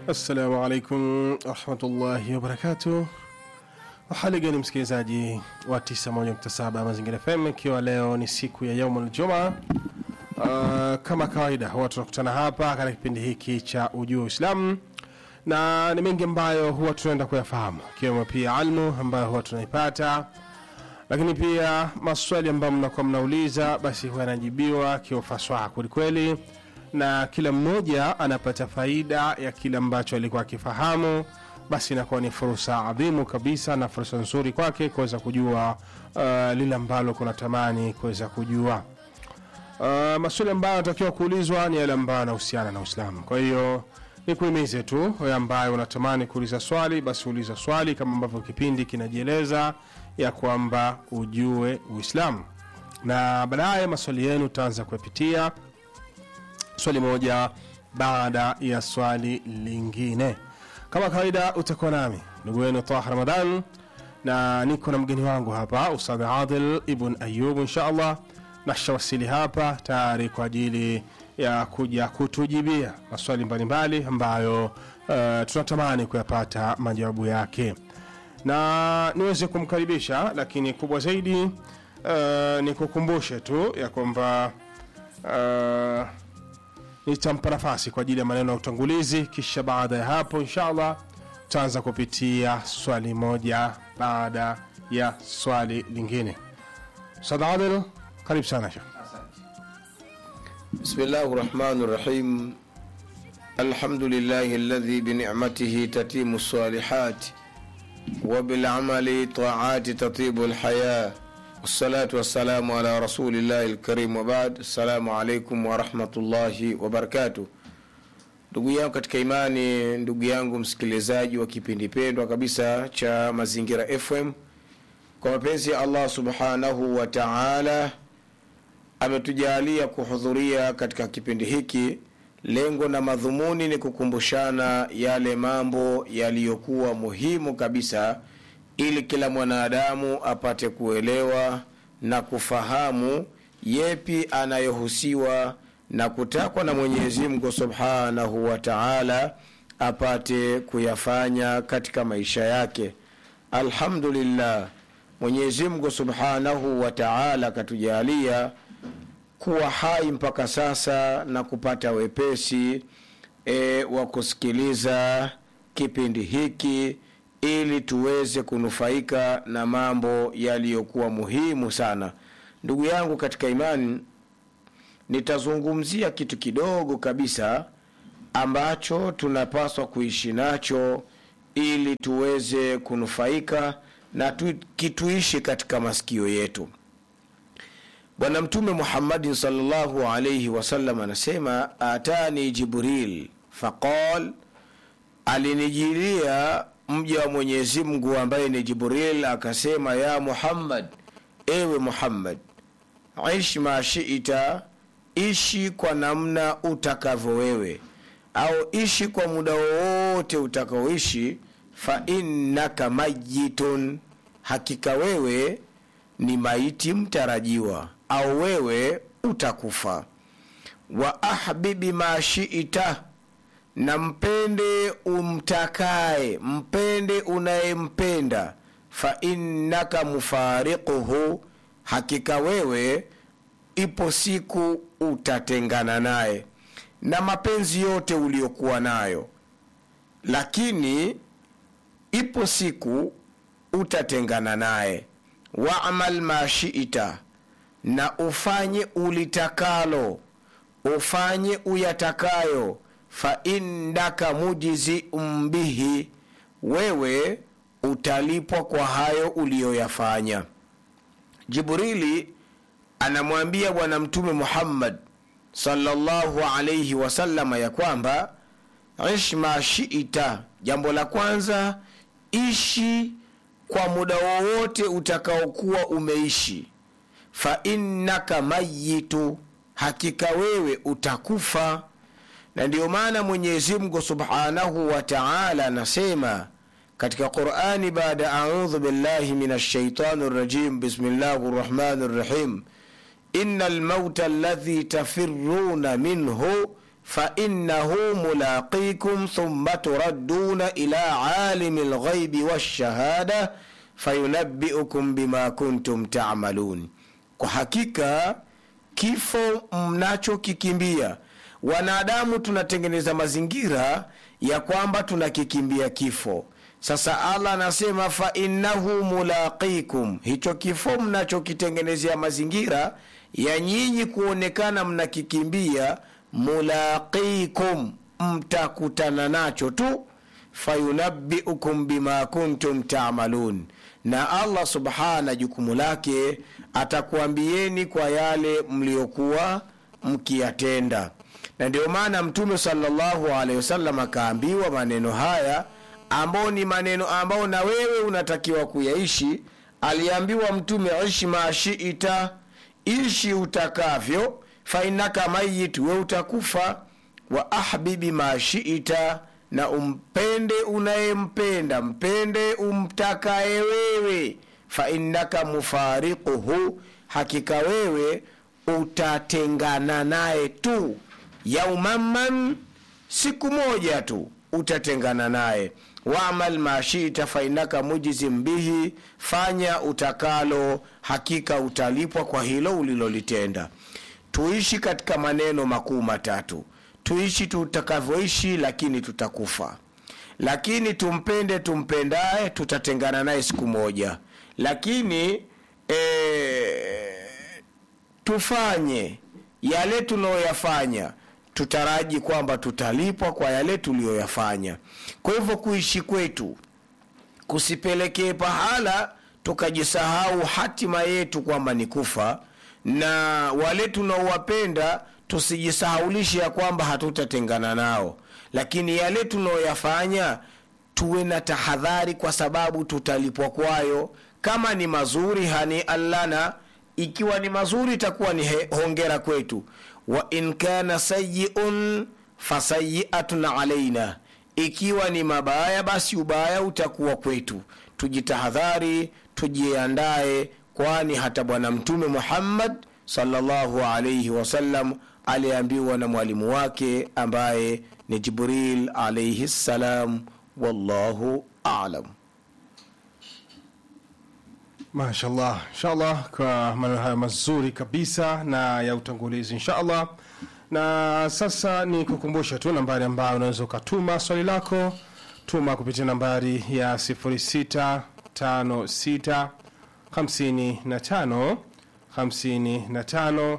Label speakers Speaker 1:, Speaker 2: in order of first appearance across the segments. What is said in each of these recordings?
Speaker 1: Assalamu alaikum warahmatullahi wabarakatuh. Hali gani msikilizaji wa 91.7 Mazingira FM, ikiwa leo ni siku ya yaumul juma. Uh, kama kawaida huwa tunakutana hapa katika kipindi hiki cha ujua Uislamu na ni mengi ambayo huwa tunaenda kuyafahamu, ikiwemo pia almu ambayo huwa tunaipata, lakini pia maswali ambayo mnakuwa mnauliza, basi huwa yanajibiwa kiufasaha kwelikweli na kila mmoja anapata faida ya kile ambacho alikuwa akifahamu basi inakuwa ni fursa adhimu kabisa na fursa nzuri kwake kuweza kujua uh, lile ambalo kunatamani kuweza kujua uh, maswali ambayo anatakiwa kuulizwa ni yale ambayo yanahusiana na uislamu kwa hiyo nikuhimize tu wewe ambaye unatamani kuuliza swali basi uliza swali kama ambavyo kipindi kinajieleza ya kwamba ujue uislamu na baadaye maswali yenu utaanza kuyapitia swali moja baada ya swali lingine kama kawaida utakuwa nami ndugu wenu tah ramadan na niko na mgeni wangu hapa ustadh adil ibn ayub insha allah nashawasili hapa tayari kwa ajili ya kuja kutujibia maswali mbalimbali ambayo uh, tunatamani kuyapata majawabu yake na niweze kumkaribisha lakini kubwa zaidi uh, nikukumbushe tu ya kwamba uh, nitampa nafasi kwa ajili ya maneno ya utangulizi kisha baada ya hapo inshallah tutaanza kupitia swali moja baada ya swali lingine ustadh adil karibu sana shekh
Speaker 2: بسم الله الرحمن الرحيم الحمد لله الذي بنعمته تتيم الصالحات وبالعمل طاعات تطيب الحياة والصلاة والسلام على رسول الله الكريم وبعد السلام عليكم ورحمة الله وبركاته ndugu yangu katika imani ndugu yangu msikilizaji wa kipindi pendwa kabisa cha mazingira fm kwa mapenzi ya allah subhanahu wa taala ametujalia kuhudhuria katika kipindi hiki lengo na madhumuni ni kukumbushana yale mambo yaliyokuwa muhimu kabisa ili kila mwanadamu apate kuelewa na kufahamu yepi anayohusiwa na kutakwa na mwenyezi mungu subhanahu wa taala apate kuyafanya katika maisha yake alhamdulillah mwenyezi mungu subhanahu wa taala akatujalia kuwa hai mpaka sasa na kupata wepesi e, wa kusikiliza kipindi hiki ili tuweze kunufaika na mambo yaliyokuwa muhimu sana ndugu yangu katika imani nitazungumzia kitu kidogo kabisa ambacho tunapaswa kuishi nacho ili tuweze kunufaika na tu, kituishi katika masikio yetu bwana mtume muhammadin salllahu alaihi wasallam anasema atani jibril faqal alinijilia mja wa mwenyezi mungu ambaye ni jibril akasema ya muhammad ewe muhammad ish ma shita ishi kwa namna utakavyo wewe au ishi kwa muda wowote utakaoishi fa innaka mayitun hakika wewe ni maiti mtarajiwa au wewe utakufa wa ahbibi ma shita na mpende umtakaye mpende unayempenda fa innaka mufariquhu hakika wewe ipo siku utatengana naye na mapenzi yote uliyokuwa nayo lakini ipo siku utatengana naye wamal ma shita na ufanye ulitakalo ufanye uyatakayo fa innaka mujzium bihi wewe utalipwa kwa hayo uliyoyafanya jibrili anamwambia bwana mtume muhammad salllahu alaihi wasalama ya kwamba ish ma shita jambo la kwanza ishi kwa muda wowote utakaokuwa umeishi fa innaka mayitu hakika wewe utakufa na ndiyo maana mwenyezimngu subhanahu wa taala anasema katika qurani baada audhu billahi min alshaitani rajim bismillahi rrahmani rrahim ina almauta alladhi tafiruna minhu fainahu mulaqikum thumma turadduna ila alimi lghaibi walshahada fayunabiukum bima kuntum tamalun kwa hakika kifo mnachokikimbia wanadamu tunatengeneza mazingira ya kwamba tunakikimbia kifo sasa allah anasema fainnahu mulaqikum hicho kifo mnachokitengenezea mazingira ya nyinyi kuonekana mnakikimbia mulaqikum mtakutana nacho tu fayunabiukum bima kuntum tamalun na allah subhana jukumu lake atakuambieni kwa yale mliokuwa mkiyatenda na ndio maana mtume salllahu alehi wasallam akaambiwa maneno haya ambao ni maneno ambao na wewe unatakiwa kuyaishi aliambiwa mtume ishi maashita ishi utakavyo fainaka mayit we utakufa wa ahbibi mashita na umpende unayempenda mpende umtakaye wewe fainnaka mufariquhu hakika wewe utatengana naye tu yaumaman siku moja tu utatengana naye wamal mashita fainaka mujizim bihi fanya utakalo hakika utalipwa kwa hilo ulilolitenda tuishi katika maneno makuu matatu tuishi tutakavyoishi lakini tutakufa lakini tumpende tumpendaye tutatengana naye siku moja lakini e, tufanye yale tunayoyafanya tutaraji kwamba tutalipwa kwa yale tuliyoyafanya kwa hivyo kuishi kwetu kusipelekee pahala tukajisahau hatima yetu kwamba ni kufa na wale tunaowapenda tusijisahaulishe ya kwamba hatutatengana nao lakini yale tunaoyafanya tuwe na tahadhari kwa sababu tutalipwa kwayo kama ni mazuri hani allana ikiwa ni mazuri itakuwa ni he, hongera kwetu wa in kana sayiun fasayiatun alaina ikiwa ni mabaya basi ubaya utakuwa kwetu tujitahadhari tujiandaye kwani hata bwana mtume muhammad salllahu alaihi wasallam aliambiwa na mwalimu wake ambaye ni jibril alaihi ssalam wallahu alam
Speaker 1: mashallah inshallah kwa maneno haya mazuri kabisa na ya utangulizi inshallah na sasa ni kukumbusha tu nambari ambayo unaweza ukatuma swali lako tuma kupitia nambari ya 0656 55 55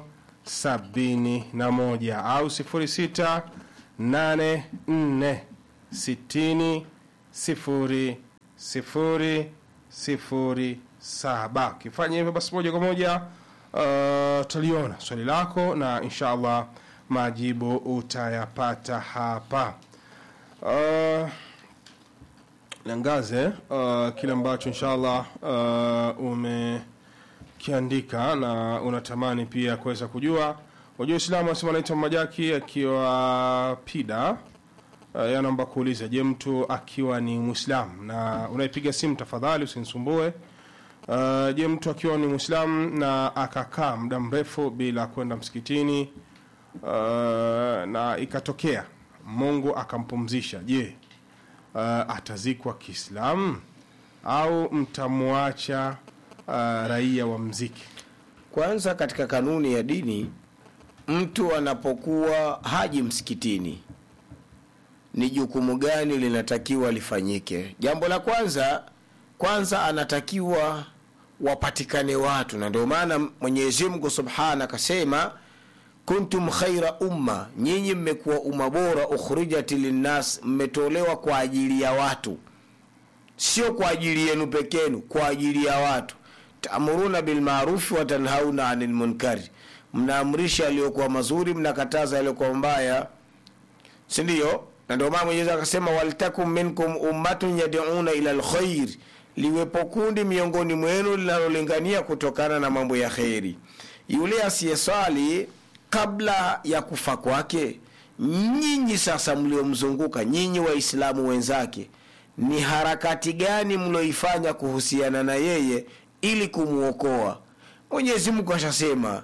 Speaker 1: 71 au 06 84 60 0 0 0 saba ukifanya hivyo basi moja kwa moja uh, taliona swali lako na insha allah majibu utayapata hapa uh, niangaze uh, kile ambacho insha allah uh, umekiandika na unatamani pia kuweza kujua wajua islamu anasema naitwa majaki akiwa pida uh, yanaomba kuuliza je mtu akiwa ni mwislamu na unaipiga simu tafadhali usinisumbue Uh, je mtu akiwa ni mwislamu na akakaa muda mrefu bila kwenda msikitini uh, na ikatokea mungu akampumzisha je uh, atazikwa kiislamu au mtamwacha uh, raia wa mziki
Speaker 2: kwanza katika kanuni ya dini mtu anapokuwa haji msikitini ni jukumu gani linatakiwa lifanyike jambo la kwanza kwanza anatakiwa wapatikane watu na ndio maana mwenyezi mungu subhana akasema kuntum khaira umma nyinyi mmekuwa umma bora ukhrijat linnas mmetolewa kwa ajili ya watu sio kwa ajili yenu pekenu kwa ajili ya watu taamuruna bilmarufi watanhauna ani lmunkari mnaamrisha yaliyokuwa mazuri mnakataza yaliyokuwa mbaya sindio na ndio maana mwenyezi akasema waltakum minkum ummatun yaduna ila lkhair liwepo kundi miongoni mwenu linalolingania kutokana na mambo ya kheri yule asiyeswali kabla ya kufa kwake nyinyi sasa mliomzunguka nyinyi waislamu wenzake ni harakati gani mlioifanya kuhusiana na yeye ili kumwokoa mwenyezi mungu ashasema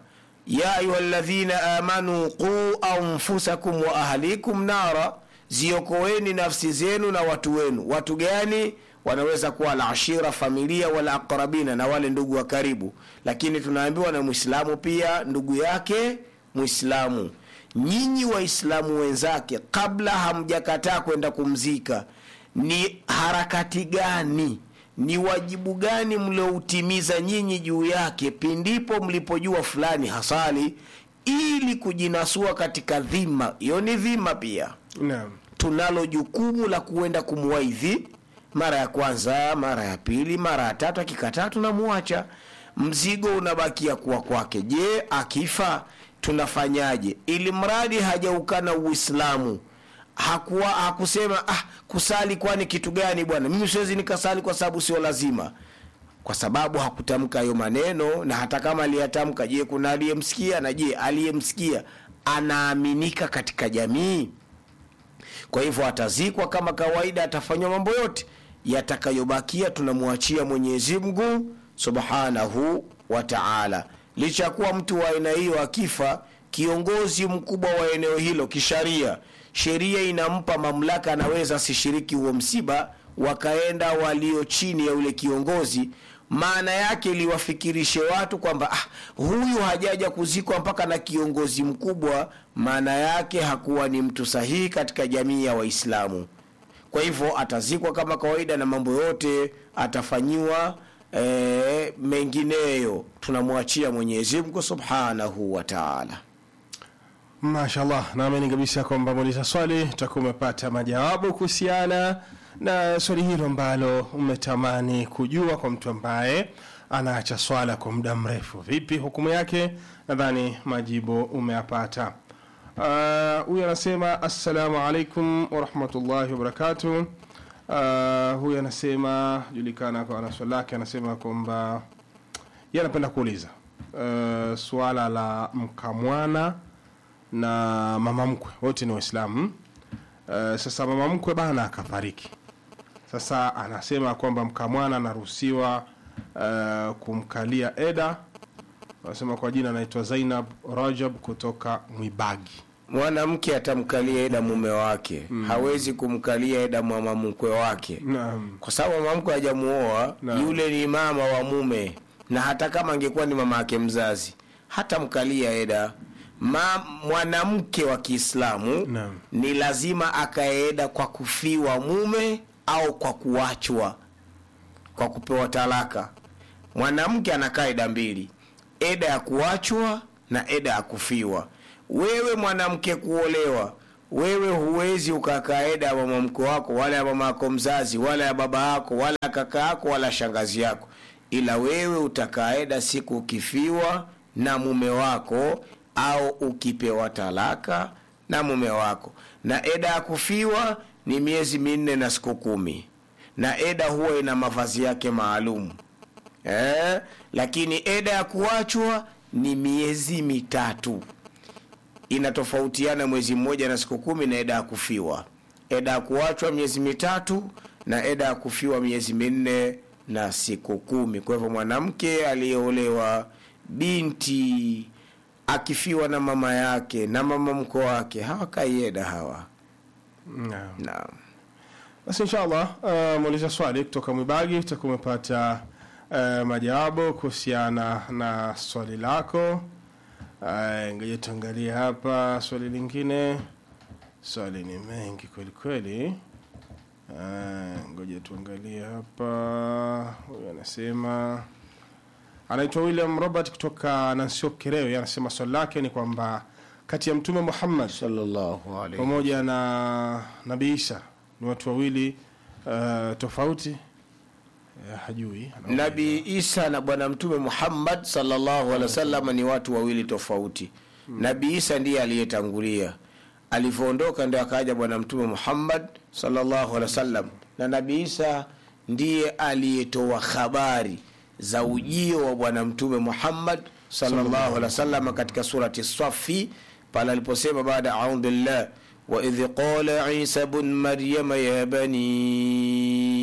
Speaker 2: ya ayuha ladhina amanu quu anfusakum wa ahlikum nara ziokoeni nafsi zenu na watu wenu watu gani wanaweza kuwa alashira familia wala aqrabina na wale ndugu wa karibu lakini tunaambiwa na mwislamu pia ndugu yake mwislamu nyinyi waislamu wenzake kabla hamjakataa kwenda kumzika ni harakati gani ni wajibu gani mlioutimiza nyinyi juu yake pindipo mlipojua fulani hasali ili kujinasua katika dhima hiyo ni dhima pia
Speaker 1: naam
Speaker 2: tunalo jukumu la kuenda kumwaidhi mara ya kwanza mara ya pili mara ya tatu akikataa tunamwacha mzigo unabakia kuwa kwake je akifa tunafanyaje ili mradi hajaukana uislamu hakuwa hakusema ah, kusali kwani kitu gani bwana mimi siwezi nikasali kwa sababu sio lazima kwa sababu hakutamka hayo maneno na hata kama aliyatamka je kuna aliyemsikia na je aliyemsikia anaaminika katika jamii kwa hivyo atazikwa kama kawaida atafanywa mambo yote yatakayobakia tunamwachia mwenyezi mungu subhanahu wa taala licha ya kuwa mtu wa aina hiyo akifa kiongozi mkubwa wa eneo hilo kisharia sheria inampa mamlaka anaweza asishiriki huo msiba wakaenda walio chini ya yule kiongozi maana yake liwafikirishe watu kwamba ah, huyu hajaja kuzikwa mpaka na kiongozi mkubwa maana yake hakuwa ni mtu sahihi katika jamii ya waislamu kwa hivyo atazikwa kama kawaida na mambo yote atafanyiwa e, mengineyo tunamwachia mwenyezi mungu subhanahu wa taala
Speaker 1: mashallah naamini kabisa kwamba muuliza swali utakuwa umepata majawabu kuhusiana na swali hilo ambalo umetamani kujua kwa mtu ambaye anaacha swala kwa muda mrefu vipi hukumu yake nadhani majibu umeyapata Ah, huyu anasema assalamu alaikum warahmatullahi wabarakatuh uh, huyu anasema julikana kwa na swali lake anasema kwamba ye anapenda kuuliza uh, suala la mkamwana na mama mkwe wote ni waislamu uh, sasa mama mkwe bana akafariki sasa anasema kwamba mkamwana anaruhusiwa uh, kumkalia eda anasema kwa jina anaitwa zainab rajab kutoka mwibagi
Speaker 2: mwanamke atamkalia eda mume wake mm. hawezi kumkalia eda mama mkwe wake
Speaker 1: naam
Speaker 2: kwa sababu mama mkwe hajamuoa
Speaker 1: Naam.
Speaker 2: yule ni mama wa mume na hata kama angekuwa ni mama yake mzazi hatamkalia eda Ma, mwanamke wa kiislamu
Speaker 1: Naam.
Speaker 2: ni lazima akaeda kwa kufiwa mume au kwa kuachwa kwa kupewa talaka mwanamke anakaa eda mbili eda ya kuachwa na eda ya kufiwa wewe mwanamke kuolewa wewe huwezi ukakaa eda ya mama mko wako wala ya mama yako mzazi wala ya baba yako wala ya kaka yako wala shangazi yako ila wewe utakaa eda siku ukifiwa na mume wako au ukipewa talaka na mume wako na eda ya kufiwa ni miezi minne na siku kumi na eda huwa ina mavazi yake maalum eh? lakini eda ya kuachwa ni miezi mitatu inatofautiana mwezi mmoja na siku kumi na eda ya kufiwa eda ya kuachwa miezi mitatu na eda ya kufiwa miezi minne na siku kumi kwa hivyo mwanamke aliyeolewa binti akifiwa na mama yake na mama mko wake hawakai eda hawa
Speaker 1: naam
Speaker 2: naam
Speaker 1: basi inshallah uh, muuliza swali kutoka mwibagi utakuwa umepata uh, majawabu kuhusiana na swali lako uh, ngoja tuangalie hapa swali lingine swali ni mengi kweli kweli uh, ngoja tuangalie hapa huyu anasema anaitwa william robert kutoka nansio kerewe anasema swali lake ni kwamba kati ya mtume muhammad
Speaker 2: sallallahu alaihi
Speaker 1: pamoja na nabii isa ni watu wawili uh, tofauti uh, hajui anaona
Speaker 2: nabii isa na bwana mtume muhammad sallallahu alaihi wasallam ni watu wawili tofauti nabii isa ndiye aliyetangulia alivyoondoka ndio akaja bwana mtume muhammad sallallahu alaihi wasallam na nabii isa ndiye aliyetoa habari za ujio wa bwana mtume muhammad sallallahu alaihi wasallam katika surati safi pale aliposema baada audhu billah waidh qala isa bn maryama ya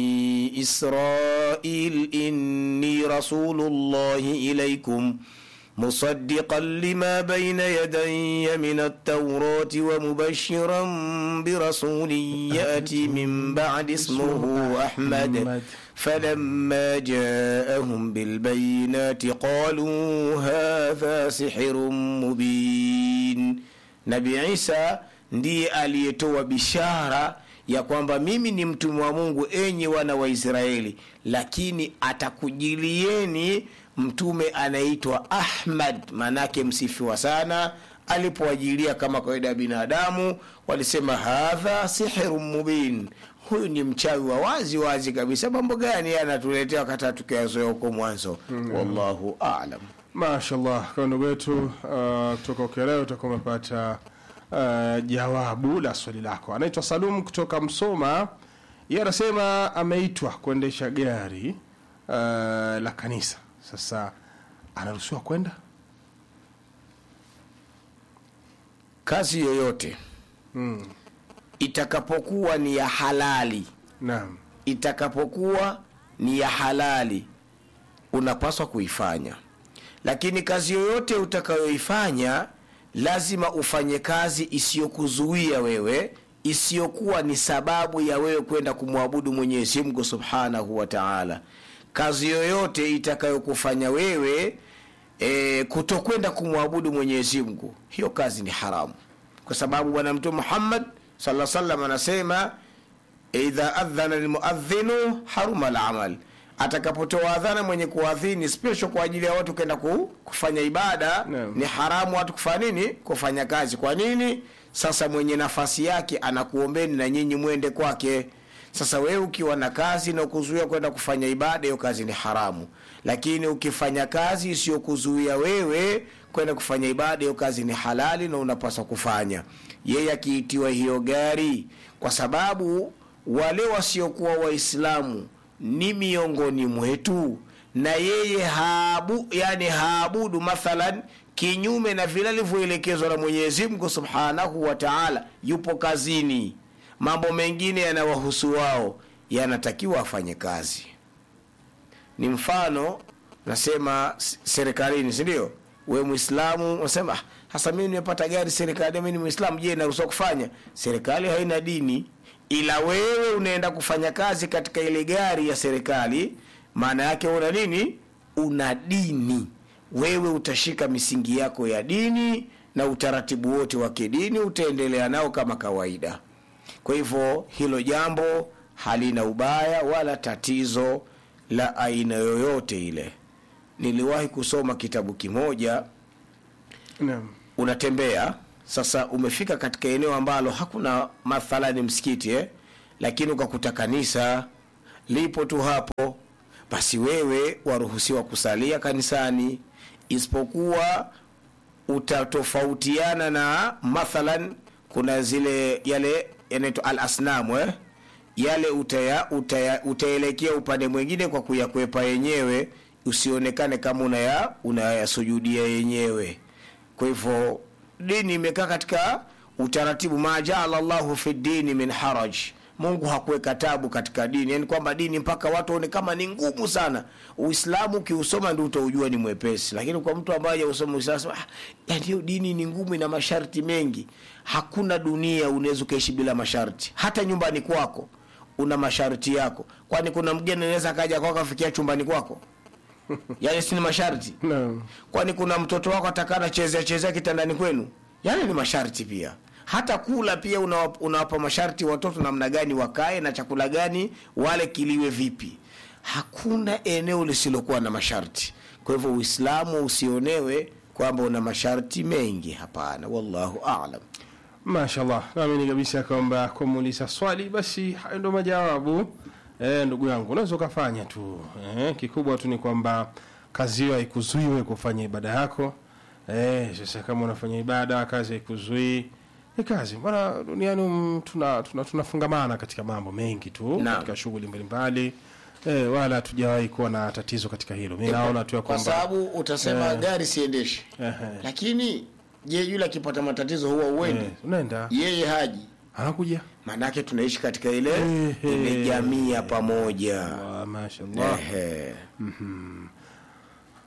Speaker 2: bani إسرائيل إني رسول الله إليكم مصدقا لما بين يدي من التوراة ومبشرا برسول يأتي من بعد اسمه أحمد فلما جاءهم بالبينات قالوا هذا سحر مبين نبي عيسى ndiye aliyetoa bishara ya kwamba mimi ni mtume wa mungu enyi wana wa israeli lakini atakujilieni mtume anaitwa ahmad maanake msifiwa sana alipoajilia kama kawaida ya binadamu walisema hadha sihiru mubin huyu ni mchawi wa wazi wazi kabisa mambo gani anatuletea wakati tukiyazoea huko mwanzo mm. wallahu alam
Speaker 1: mashallah kwa ndugu wetu uh, kutoka ukeleo utakuwa umepata uh, jawabu la swali lako anaitwa salum kutoka msoma ye anasema ameitwa kuendesha gari uh, la kanisa sasa anaruhusiwa kwenda
Speaker 2: kazi yoyote
Speaker 1: mm.
Speaker 2: itakapokuwa ni ya halali
Speaker 1: naam
Speaker 2: itakapokuwa ni ya halali unapaswa kuifanya lakini kazi yoyote utakayoifanya lazima ufanye kazi isiyokuzuia wewe isiyokuwa ni sababu ya wewe kwenda kumwabudu mwenyezi mungu subhanahu wa taala kazi yoyote itakayokufanya wewe e, kutokwenda kumwabudu mwenyezi mungu hiyo kazi ni haramu kwa sababu bwana mtume muhammad saa salam anasema idha adhana lmuadhinu haruma lamal atakapotoa adhana mwenye kuadhini special kwa ajili ya watu kwenda ku, kufanya ibada
Speaker 1: Naam.
Speaker 2: ni haramu watu kufanya nini kufanya kazi kwa nini sasa mwenye nafasi yake anakuombeni na nyinyi mwende kwake sasa wewe ukiwa na kazi na kuzuia kwenda kufanya ibada hiyo kazi ni haramu lakini ukifanya kazi isiyokuzuia wewe kwenda kufanya ibada hiyo kazi ni halali na unapaswa kufanya yeye akiitiwa hiyo gari kwa sababu wale wasiokuwa waislamu ni miongoni mwetu na yeye haabu, yani haabudu mathalan kinyume na vile alivyoelekezwa na mwenyezi mungu subhanahu wa taala yupo kazini mambo mengine yanawahusu wao yanatakiwa afanye kazi ni mfano nasema s- serikalini sindio we mwislamu unasema "Ah, hasa mimi nimepata gari serikali mi ni mwislamu je naruhusiwa kufanya serikali haina dini ila wewe unaenda kufanya kazi katika ile gari ya serikali maana yake una nini una dini wewe utashika misingi yako ya dini na utaratibu wote wa kidini utaendelea nao kama kawaida kwa hivyo hilo jambo halina ubaya wala tatizo la aina yoyote ile niliwahi kusoma kitabu kimoja
Speaker 1: naam
Speaker 2: unatembea sasa umefika katika eneo ambalo hakuna mathalani msikiti eh? lakini ukakuta kanisa lipo tu hapo basi wewe waruhusiwa kusalia kanisani isipokuwa utatofautiana na mathalan kuna zile yale yanaitwa al asnamu eh? yale utaya, utaya, utaelekea upande mwingine kwa kuyakwepa yenyewe usionekane kama unaya unayasujudia yenyewe kwa hivyo dini imekaa katika utaratibu ma jaala llahu fi dini min haraj mungu hakuweka tabu katika dini yani kwamba dini mpaka watu waone kama ni ngumu sana uislamu ukiusoma ndi utaujua ni mwepesi lakini kwa mtu ambaye hajausoma uislamu sema, ah, yani hiyo dini ni ngumu ina masharti mengi hakuna dunia unaweza ukaishi bila masharti hata nyumbani kwako una masharti yako kwani kuna mgeni anaweza akaja kwako afikia chumbani kwako yani si ni masharti
Speaker 1: naam
Speaker 2: kwani kuna mtoto wako atakana chezea chezea kitandani kwenu yani ni masharti pia hata kula pia unawapa, unawapa masharti watoto namna gani wakae na chakula gani wale kiliwe vipi hakuna eneo lisilokuwa na masharti kwa hivyo uislamu usionewe kwamba una masharti mengi hapana wallahu alam
Speaker 1: mashallah naamini kabisa kwamba kumuuliza swali basi hayo ndo majawabu e, ndugu yangu unaweza ukafanya tu e, kikubwa tu ni kwamba kazi hiyo haikuzuiwe kufanya ibada yako e, sasa kama unafanya ibada kazi haikuzuii ni kazi bwana duniani um, tuna, tuna, tunafungamana katika mambo mengi tu
Speaker 2: Naam.
Speaker 1: katika shughuli mbalimbali e, wala hatujawahi kuwa na tatizo katika hilo mi naona tu ya
Speaker 2: kwa
Speaker 1: kwamba
Speaker 2: sababu utasema
Speaker 1: Eh.
Speaker 2: gari siendeshi
Speaker 1: Ehe.
Speaker 2: lakini je yule akipata matatizo huwa uendi
Speaker 1: Eh, unaenda
Speaker 2: yeye haji
Speaker 1: anakuja
Speaker 2: maanake tunaishi katika ile
Speaker 1: Ehe.
Speaker 2: ile jamii ya pamoja
Speaker 1: Ah, mashallah
Speaker 2: Ehe.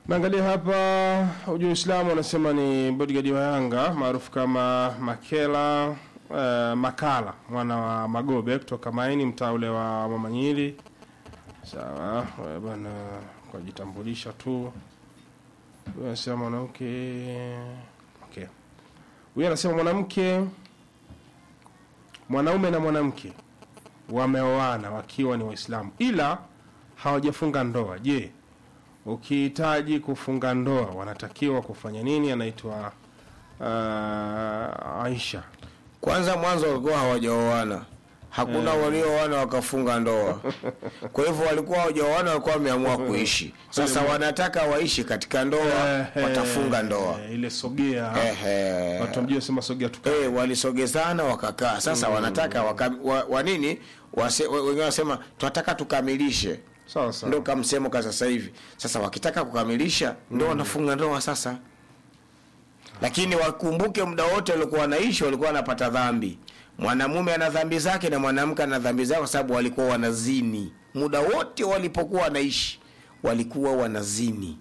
Speaker 1: naangalia hapa ujua Uislamu anasema ni bodyguard wa Yanga maarufu kama Makela uh, Makala mwana wa Magobe kutoka Maini mtaa ule wa Mama Nyiri. Sawa wewe bwana, kwa jitambulisha tu. Huyu anasema mwanamke okay. Huyu anasema mwanamke mwanaume na mwanamke wameoana wakiwa ni Waislamu ila hawajafunga ndoa. Je, ukihitaji kufunga ndoa wanatakiwa kufanya nini? Anaitwa uh, Aisha.
Speaker 2: kwanza mwanzo walikuwa hawajaoana hakuna walioana wakafunga ndoa kwa hivyo walikuwa hawajaoana walikuwa wameamua kuishi sasa wanataka waishi katika ndoa
Speaker 1: Eh,
Speaker 2: watafunga ndoa
Speaker 1: eh, ile sogea
Speaker 2: Ehe.
Speaker 1: watu wamjua sema sogea tuka
Speaker 2: Eh, walisogezana wakakaa sasa wanataka waka, wa, wa nini wase, wa- wengine wanasema tunataka tukamilishe
Speaker 1: sawa sawa.
Speaker 2: ndo kamsemo ka sasa hivi sasa wakitaka kukamilisha ndo wanafunga ndoa sasa lakini wakumbuke muda wote walikuwa wanaishi walikuwa wanapata dhambi mwanamume ana dhambi zake na mwanamke ana dhambi zake kwa sababu walikuwa wanazini muda wote walipokuwa wanaishi walikuwa wanazini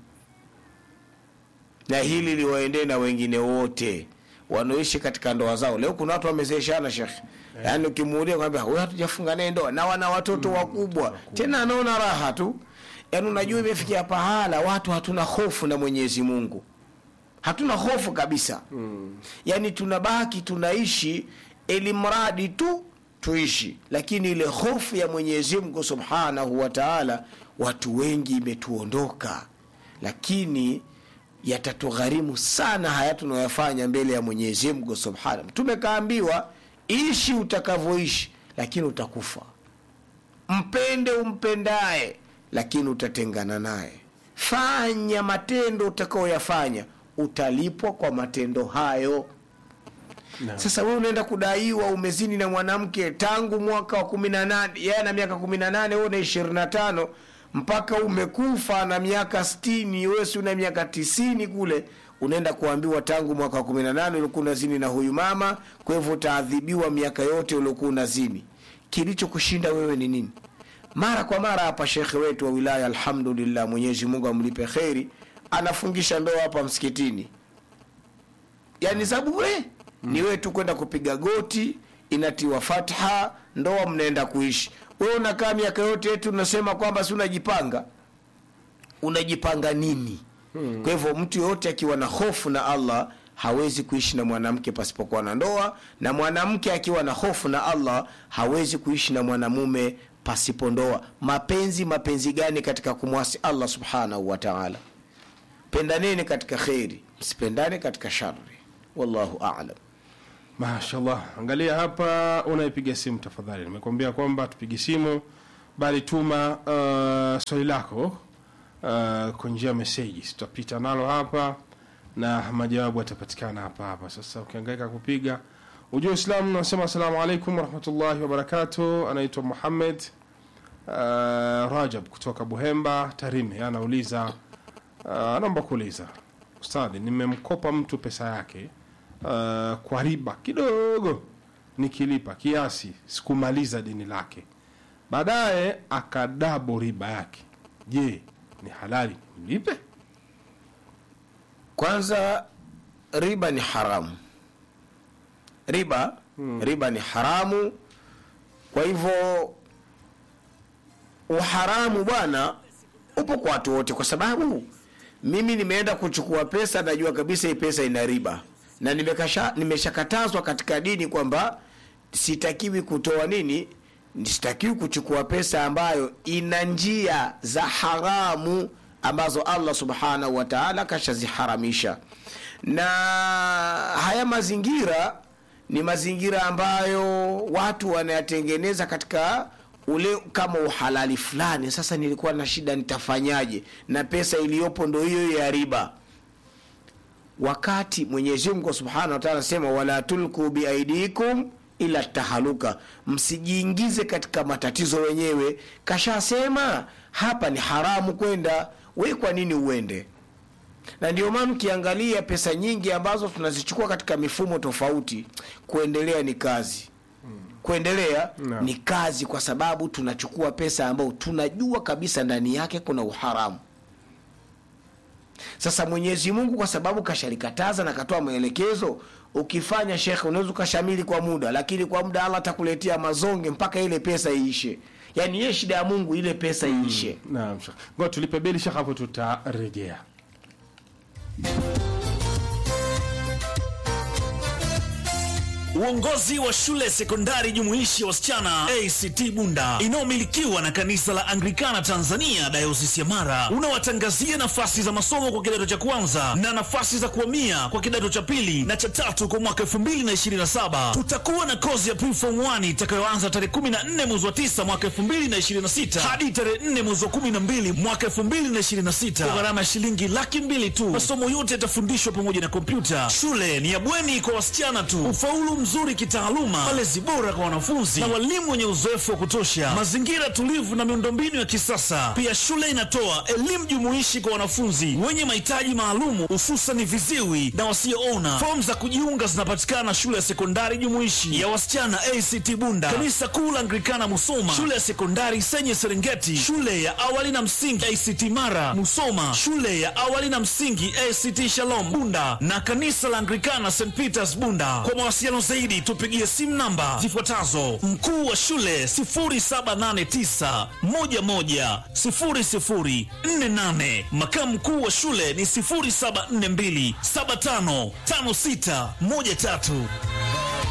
Speaker 2: na hili liwaendee na wengine wote wanaoishi katika ndoa zao leo kuna watu wamezeeshana shekhe yaani ukimuulia kwambia huyu hatujafunga naye ndoa na wana watoto wakubwa tena anaona raha tu yaani unajua imefikia pahala watu hatuna hofu na mwenyezi mungu hatuna hofu kabisa mm. yaani tunabaki tunaishi ili mradi tu tuishi lakini ile hofu ya mwenyezi mungu subhanahu wa taala watu wengi imetuondoka lakini yatatugharimu sana haya tunayoyafanya mbele ya mwenyezi mungu subhanahu tumekaambiwa ishi utakavyoishi lakini utakufa mpende umpendaye lakini utatengana naye fanya matendo utakaoyafanya utalipwa kwa matendo hayo
Speaker 1: Naam.
Speaker 2: sasa wewe unaenda kudaiwa umezini na mwanamke tangu mwaka wa kumi na nane yeye ana miaka kumi na nane wewe una ishirini na tano mpaka umekufa na miaka stini wewe si una miaka tisini kule unaenda kuambiwa tangu mwaka wa kumi na nane ulikuwa unazini na huyu mama kwa hivyo utaadhibiwa miaka yote uliokuwa unazini kilichokushinda wewe ni nini mara kwa mara hapa shekhe wetu wa wilaya alhamdulillah mwenyezi mungu amlipe kheri anafungisha ndoa hapa msikitini yani za bure mm. ni wewe tu kwenda kupiga goti inatiwa fatha ndoa mnaenda kuishi wewe unakaa miaka yote yetu unasema kwamba si unajipanga unajipanga nini hmm. kwa hivyo mtu yoyote akiwa na hofu na allah hawezi kuishi na mwanamke pasipokuwa na ndoa na mwanamke akiwa na hofu na allah hawezi kuishi na mwanamume pasipo ndoa mapenzi mapenzi gani katika kumwasi allah subhanahu wa taala pendaneni katika kheri msipendane katika shari wallahu alam
Speaker 1: Mashallah, angalia hapa, unaipiga simu tafadhali. Nimekuambia kwamba tupige simu, bali tuma uh, swali lako uh, kwa njia ya meseji, tutapita nalo hapa na majawabu yatapatikana hapa hapa. Sasa ukiangaika kupiga ujua Uislamu, nasema asalamu alaikum warahmatullahi wabarakatuh. Anaitwa Muhammad uh, Rajab kutoka Buhemba Tarime, anauliza uh, anaomba kuuliza ustadhi, nimemkopa mtu pesa yake uh, kwa riba kidogo, nikilipa kiasi sikumaliza deni lake, baadaye akadabo riba yake. Je, ni halali nimlipe?
Speaker 2: kwanza riba ni haramu riba hmm. riba ni haramu kwa hivyo uharamu bwana upo kwa watu wote kwa sababu mimi nimeenda kuchukua pesa najua kabisa hii pesa ina riba na nimekasha- nimeshakatazwa katika dini kwamba sitakiwi kutoa nini sitakiwi kuchukua pesa ambayo ina njia za haramu ambazo allah subhanahu wa taala kashaziharamisha na haya mazingira ni mazingira ambayo watu wanayatengeneza katika ule kama uhalali fulani sasa nilikuwa na shida nitafanyaje na pesa iliyopo ndo hiyo ya riba wakati mwenyezi mungu subhanahu wa taala anasema wala tulku biaidikum ila tahaluka msijiingize katika matatizo wenyewe kashasema hapa ni haramu kwenda we kwa nini uende na ndio maana ukiangalia pesa nyingi ambazo tunazichukua katika mifumo tofauti kuendelea ni kazi kuendelea
Speaker 1: Naam.
Speaker 2: ni kazi kwa sababu tunachukua pesa ambayo tunajua kabisa ndani yake kuna uharamu sasa mwenyezi mungu kwa sababu kashalikataza na katoa maelekezo ukifanya shekhe unaweza ukashamili kwa muda lakini kwa muda allah atakuletea mazonge mpaka ile pesa iishe yaani ye shida ya mungu ile pesa iishe
Speaker 1: naam shekh ngoja tulipe beli shekh hapo tutarejea
Speaker 3: Uongozi wa shule sekondari jumuishi ya wasichana ACT Bunda inayomilikiwa na kanisa la Anglikana Tanzania dayosisi ya Mara unawatangazia nafasi za masomo kwa kidato cha kwanza na nafasi za kuhamia kwa kidato cha pili na cha tatu kwa mwaka 2027. Tutakuwa na kozi ya preform 1 itakayoanza tarehe 14 mwezi wa 9 mwaka 2026 hadi tarehe 4 mwezi wa 12 mwaka 2026 kwa gharama ya shilingi laki mbili tu. Masomo yote yatafundishwa pamoja na kompyuta. Shule ni ya bweni kwa wasichana tu. Ufaulu mzuri kitaaluma, malezi bora kwa wanafunzi na walimu wenye uzoefu wa kutosha, mazingira tulivu na miundombinu ya kisasa. Pia shule inatoa elimu jumuishi kwa wanafunzi wenye mahitaji maalumu, hususan viziwi na wasioona. Fomu za kujiunga zinapatikana shule ya sekondari jumuishi ya wasichana ACT Bunda, kanisa kuu la Anglikana Musoma, shule ya sekondari Senye Serengeti, shule ya awali na msingi ACT Mara Musoma, shule ya awali na msingi ACT Shalom Bunda na kanisa la Anglikana St Peters Bunda. Kwa mawasiliano zaidi tupigie simu namba zifuatazo: mkuu wa shule 0789110048, makamu mkuu wa shule ni 0742755613.